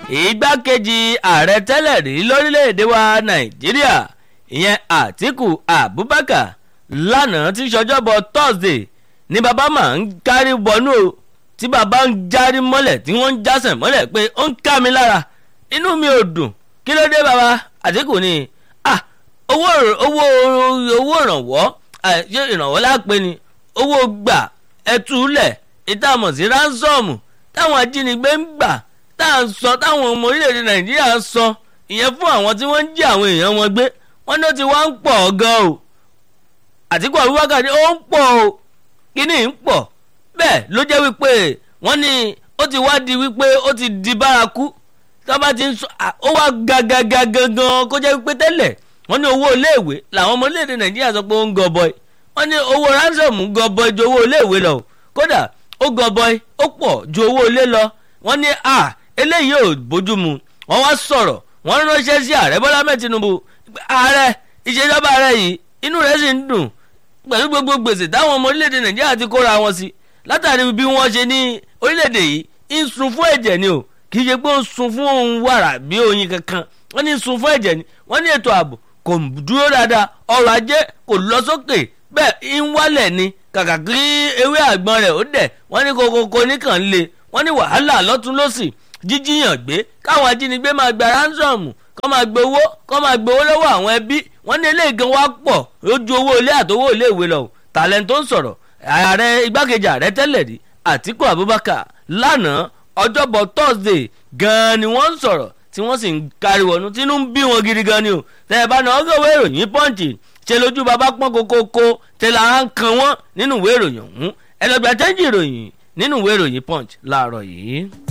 igbákejì ààrẹ tẹ́lẹ̀ rí lórílẹ̀‐èdè wa nàìjíríà ìyẹn àtìkù abubakar lánàá tí sọjọ́bọ̀ thursday ni bàbá máa ń kárí bọnú o tí bàbá ń járí mọ́lẹ̀ tí wọ́n ń jásẹ̀ mọ́lẹ̀ pé ó ń ká mi lára inú mi ò dùn kí ló dé bàbá àtìkù ni ah owó owó owó ìrànwọ́ ṣé ìrànwọ́ lápè ni owó gbà ẹtúlẹ̀ ìtààmọ̀ sí ránsọ́ọ̀mù táwọn ajínigbé ń gbà tá à ń sọ táwọn ọmọ orílẹ̀-èdè nàìjíríà ń sọ ìyẹn fún àwọn tí wọ́n ń jí àwọn èèyàn wọn gbé wọ́n ní ó ti wá ń pọ̀ gan o àtìkú abubakar ní ó ń pọ̀ o kíní ń pọ̀ bẹ́ẹ̀ ló jẹ́ wípé wọ́n ní ó ti wá di wípé ó ti di bárakú tí wọ́n bá ti ń sọ ó wá gàgàgà gangan kó jẹ́ wípé tẹ́lẹ̀ wọ́n ní owó iléèwé làwọn ọmọ orílẹ̀-èdè nàìjíríà sọ pé ó ń gọbọi wọ́n ní owó ransom gọbọi ju owó iléèwé lọ kódà ó gọbọi ó pọ̀ ju owó ilé lọ wọ́n ní à eléyìí ò bójú mu wọ́n wá sọ̀rọ̀ wọ́n ránṣẹ́ sí ààrẹ bọ́lá mẹ́ẹ̀ tinubu ààrẹ ìṣèjọba ààrẹ yìí inú rẹ̀ sì ń dùn pẹ̀lú gbogbo gbèsè táwọn ọmọ orílẹ̀-èdè nàìjíríà ti kóra wọn sí látàrí bí wọ́n ṣe ní orílẹ̀-èdè yìí ń sun fún ẹ̀jẹ̀ ni o kì í ṣe pé ó ń sun fún ohun wàrà bí oyin kankan wọ́n ní sun fún ẹ̀jẹ̀ ni wọ́n ní ètò ààbò kò dúró dáadáa ọrọ̀ ajé kò lọ sókè bẹ́ẹ̀ ń wálẹ̀ ni kàkà kí ewé àgbọn rẹ̀ ó dẹ̀ wọ́n ní kokoko nìkan le wọ́n ní wàhálà lọ́tún lọ́sì jíjíyàn gbé káwọn ajínigbé máa gba ránsọ̀mù kọ́ máa gbé owó kọ́ máa gbé owó lọ́wọ́ àwọn ẹbí wọ́n ní eléyìí gan wá pọ̀ lójú owó ilé àtowó ilé ìwé lọ tàlẹ́ tó ń sọ̀rọ̀ ààrẹ igbákejì ààrẹ tẹ́lẹ̀ rí àtìkú abubakar lánàá ọjọ́bọ̀ thursday gan-an ni wọ́n ń sọ̀rọ̀ tí wọ́n sì ń káríwọ̀nù tínú ń bí wọn gidi gan ni o tẹ́ ẹ bá náà ọgọ́wé ìròyìn pọ́ǹchì ṣe lójú bàbá pọ́n kokoko tẹ́ la ń kan wọ́n nínú ìwé ìròyìn ọ̀hún ẹ lọ́gbà tẹ́ǹjì ìròyìn nínú ìwé ìròyìn punch láàárọ̀ yìí.